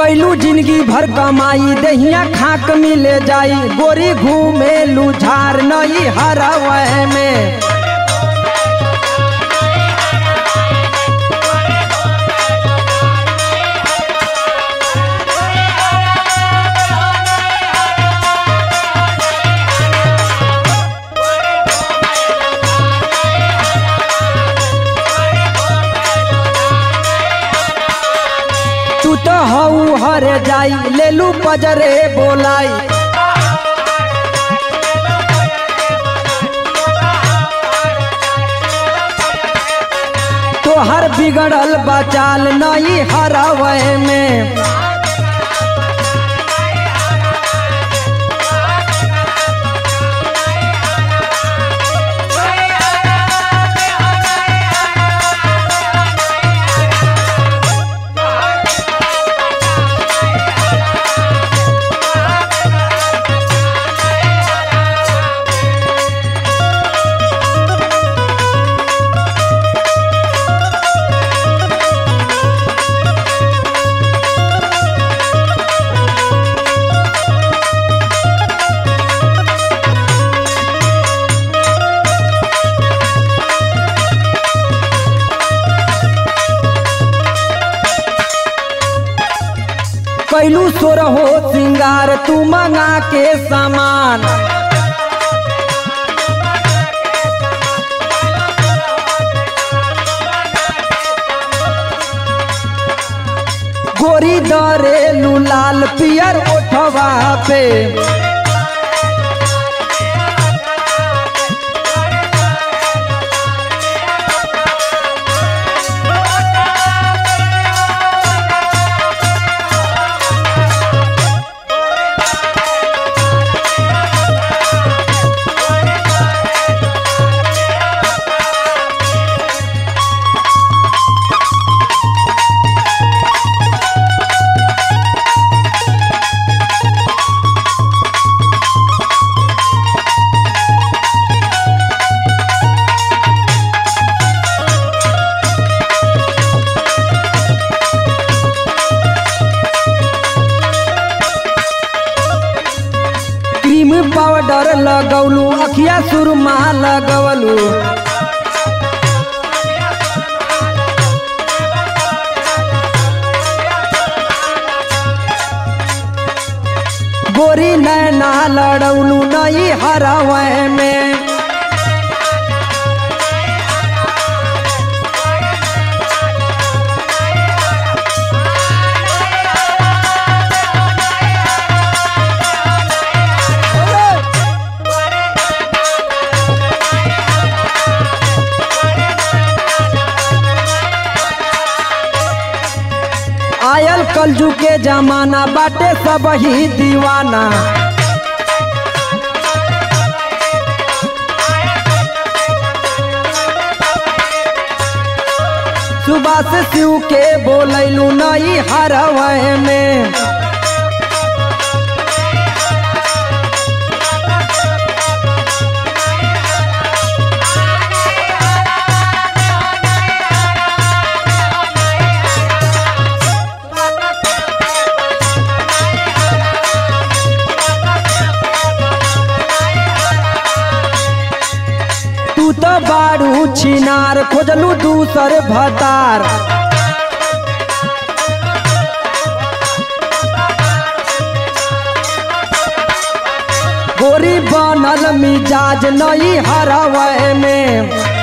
कैलू जिंदगी भर कमाई दहिया खाक मिले जाई गोरी घूमे लुझार नई हरवह में तू तो हऊ हर जाई लेलू पजरे बोलाई तोहर बिगड़ल बचाल नई हरवह में कैलू सोर हो सिंगार तू मंगा के सामान गोरी दरेलू लाल पियर ओठवा पे क्रीम पाउडर लगौलू अखिया सुरमा लगवलू गोरी नैना लड़ौलू नई हरवह में आयल कलजू के जमाना बाटे सब ही दीवाना सुबह से शिव के बोलैलू नई हरवह में तू तो बारू छिनार खोजलू दूसर भतार गोरी बनल मिजाज नई हरवह में